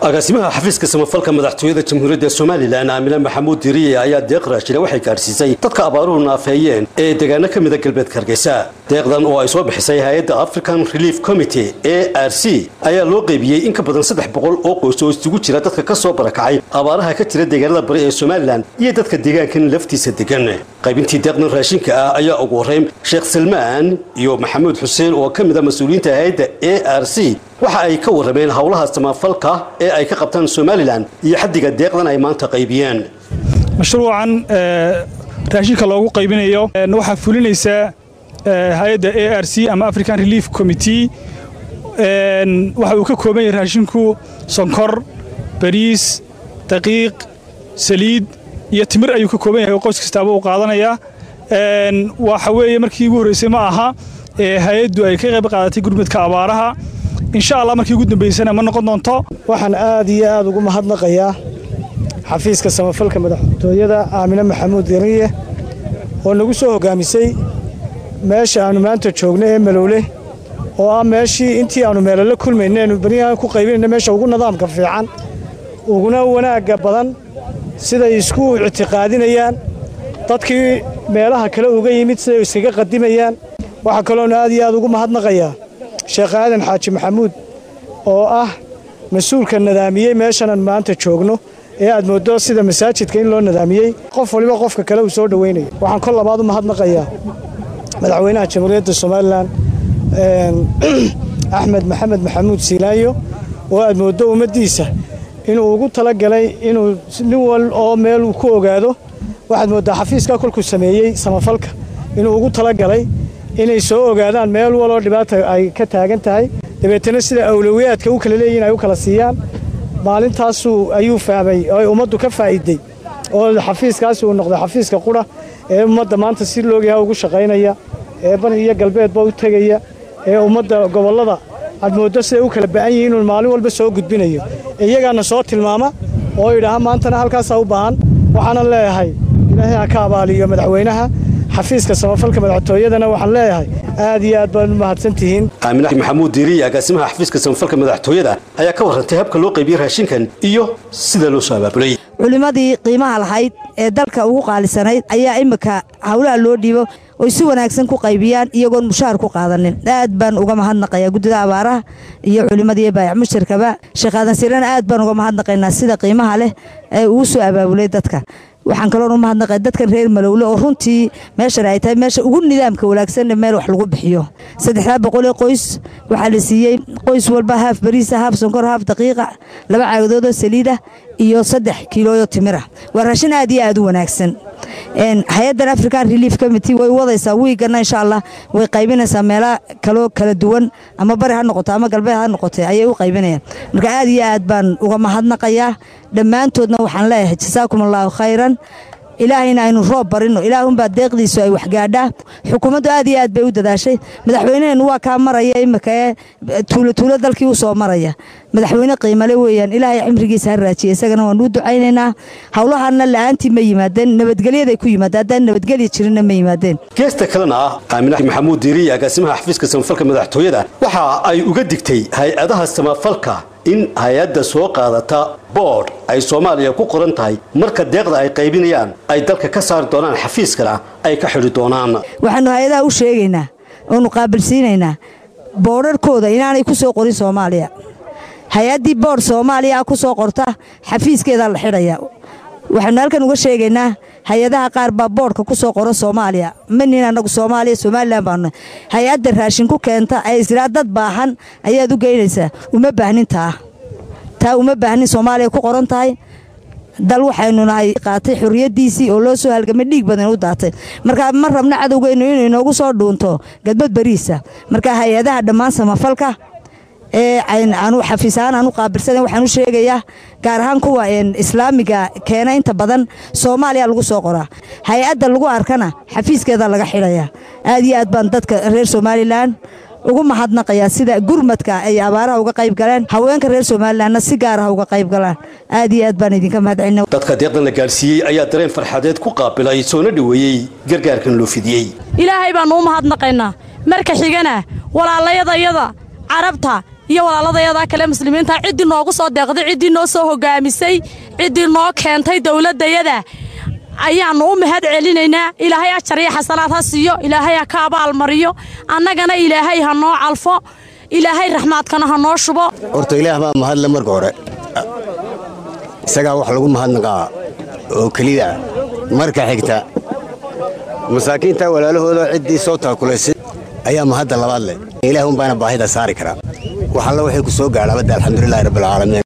agaasimaha xafiiska samafalka madaxtooyada jamhuuriyadda somalilan aamine maxamuud diriye ayaa deeq raashina waxay gaadhsiisay dadka abaaruhu naafeeyeen ee deegaano ka mida galbeedka hargeysa deeqdan oo ay soo bixisay hay-adda african relief committee a r c ayaa loo qeybiyey in ka badan saddex boqol oo qoys oo isugu jira dadka ka soo barakacay abaaraha ka jira deegaanada bari ee somalilan iyo dadka deegaankan laftiisa degan qaybintii deeqdan raashinka ah ayaa ugu horreyn sheekh salmaan iyo maxamuud xuseen oo ka mid a mas-uuliyiinta hay-adda a r c waxa ay ka warrameen howlaha samafalka ee ay ka qabtaan somalilan iyo xaddiga deeqdan ay maanta qaybiyeen mashruucan raashinka loogu qaybinayo waxaa fulinaysaa hay-adda a r c ama african relief committee waxa uu ka kooban yahay raashinku sonkor bariis daqiiq saliid iyo timir ayuu ka kooban yahay oo qoys kastaaba uu qaadanayaa waxa weeye markii ugu horreysay ma aha hay-addu ay ka qayb qaadatay gurmudka abaaraha insha allah markii ugu dambaysana ma noqon doonto waxaan aad iyo aad ugu mahadnaqayaa xafiiska samafalka madaxtooyada aamine maxamuud diriye oo nagu soo hoggaamisay meesha aannu maanta joogno ee malowle oo ah meeshii intii aannu meelala kulmayna eenu beryahan ku qaybinayna meesha ugu nidaamka fiican uguna wanaagga badan siday isku ictiqaadinayaan dadkii meelaha kale uga yimid siday iskaga qadimayaan waxaa kaloonu aad iyo aad ugu mahadnaqayaa sheekh aadan xaaji maxamuud oo ah mas-uulka nadaamiyey meeshanan maanta joogno ee aad mooddo sida masaajidka in loo nadaamiyey qof waliba qofka kale uu soo dhowaynayo waxaan kol labaad u mahadnaqayaa madaxweynaha jamhuuriyadda somalilan axmed maxamed maxamuud siilaayo oo aad mooddo ummaddiisa inuu ugu talagalay inuu nin wal oo meel uu ku ogaado waxaad mooddaa xafiiska kolkuu sameeyey samafalka inuu ugu talagalay inay soo ogaadaan meel waloo dhibaata ay ka taagan tahay dabeetana sida awlowiyaadka u kala leeyihin ay u kala siiyaan maalintaasuu ayuu fahmay oo ay ummaddu ka faa'iiday oo xafiiskaasi uu noqday xafiiska qudha ee ummadda maanta si loogyaha ugu shaqaynaya ee bari iyo galbeedba u tegaya ee ummadda gobollada aad mooddo siday u kala ba'an yihin inuu maalin walba soo gudbinayo iyagaana soo tilmaama oo idhaaha maantana halkaasaa u baahan waxaanan leeyahay ilaahay ha ka abaaliyo madaxweynaha xafiiska samafalka madaxtooyadana waxaan leeyahay aad iyo aad baad u mahadsan tihiin aamine maxamuud diiriye agaasimaha xafiiska samafalka madaxtooyada ayaa ka warrantay habka loo qaybiyey raashinkan iyo sida loo soo abaabulay culimmadii qiimaha lahayd ee dalka ugu qaalisanayd ayaa imminka howlaha loo dhiibo oy si wanaagsan ku qaybiyaan iyagoon mushaar ku qaadanin aad baan uga mahadnaqayaa guddida abaaraha iyo culimmadii baayac mushtarkaba sheekh aadan sirana aad baan uga mahadnaqaynaa sida qiimaha leh ee uu soo abaabulay dadka waxaan kaloon u mahadnaqay dadkan reer malowle oo runtii meeshan ay tahay meesha ugu nidaamka wanaagsanna meel wax lagu bixiyo saddexdaa boqolee qoys waxaa la siiyey qoys walba haaf bariisa haaf sonkor haaf daqiiqa laba caagadoodoo saliida iyo saddex kiilooyo timira waa raashin aad iyo aad u wanaagsan hay-addan african relief committee way wadaysaa wiigana insha allah way qaybinaysaa meela kaloo kala duwan ama bari ha noqoto ama galbeed ha noqote ayay u qaybinayaan marka aad iyo aad baan uga mahadnaqayaa dhammaantoodna waxaan leeyahay jasaakum allaahu khayran ilaahayna aynu roob barino ilaahunbaa deeqdiisu ay waxgaadhaa xukuumaddu aad iyo aad bay u dadaashay madaxweyneheennu waa kaa maraya imika ee tuulotuulo dalkii u soo maraya madaxweyne qiimale weeyaan ilaahay cimrigiisa ha raajiya isagana waan u ducaynaynaa howlahanna la'aantii ma yimaadeen nabadgelyaday ku yimaadeen haddaan nabadgelya jirinna ma yimaadeen geesta kalena ah aamine maxamuud diiriye agaasimaha xafiiska samafalka madaxtooyada waxa ay uga digtay hay-adaha samafalka in hay-adda soo qaadata boodh ay soomaaliya ku qoran tahay marka deeqda ay qaybinayaan ay dalka ka saari doonaan xafiiskana ay ka xidhi doonaan waxaannu hay-adaha u sheegaynaa oonu qaabilsiinaynaa boodharhkooda inaanay ku soo qorin soomaaliya hay-addii boodh soomaaliya ku soo qorta xafiiskeedaa la xidhaya waxaanu halkan uga sheegaynaa hay-adaha qaar baa boodhka ku soo qora soomaaliya manin annagu soomaaliya somalilan baanu hay-adda raashin ku keenta ee israa dad baahan ayaad u geynaysaa uma baahnin taa taa uma baahnin soomaaliya ku qoran tahay dal waxaynu nahay qaatay xorriyaddiisii oo loo soo halgamay dhiig badan u daatay marka ma rabna cadowgeennu inuu inoogu soo dhuunto gadbad bariisa marka hay-adaha dhammaan samafalka ee aanu xafiisahaan aanu qaabilsana waxaan u sheegayaa gaar ahaan kuwa islaamiga keena inta badan soomaaliya lagu soo qoraa hay-adda lagu arkana xafiiskeeda laga xidhayaa aad iyo aad baan dadka reer somalilan ugu mahadnaqayaa sida gurmadka ay abaaraha uga qayb galeen haweenka reer somalilanna si gaar ah uga qayb galaan aad iyo aad baan idinka mahadcelina dadka deeqdan la gaadhsiiyey ayaa dareen farxadeed ku qaabilay soona dhoweeyey gargaarkan loo fidiyey ilaahay baannu u mahadnaqaynaa marka xigana walaalayadayada carabta iyo walaaladayadaa kale muslimiinta ciddii noogu soo deeqday ciddii noo soo hogaamisay ciddii noo keentay dowladdayada ayaannu u mahad celinaynaa ilaahay ajar iyo xasanaad ha siiyo ilaahay ha ka abaalmariyo annagana ilaahay ha noo calfo ilaahay raxmaadkana ha noo shubo horta ilaah baa mahadle marka hore isagaa wax lagu mahadnaqaa oo keliya ah marka xigta masaakiinta walaalahooda ciddii soo taakulaysay ayaa mahadda labaad leh ilaah unbaana baahida saari karaa wax alla waxay ku soo gaadhaabadda alxamdulilahi rabbilcaalamiin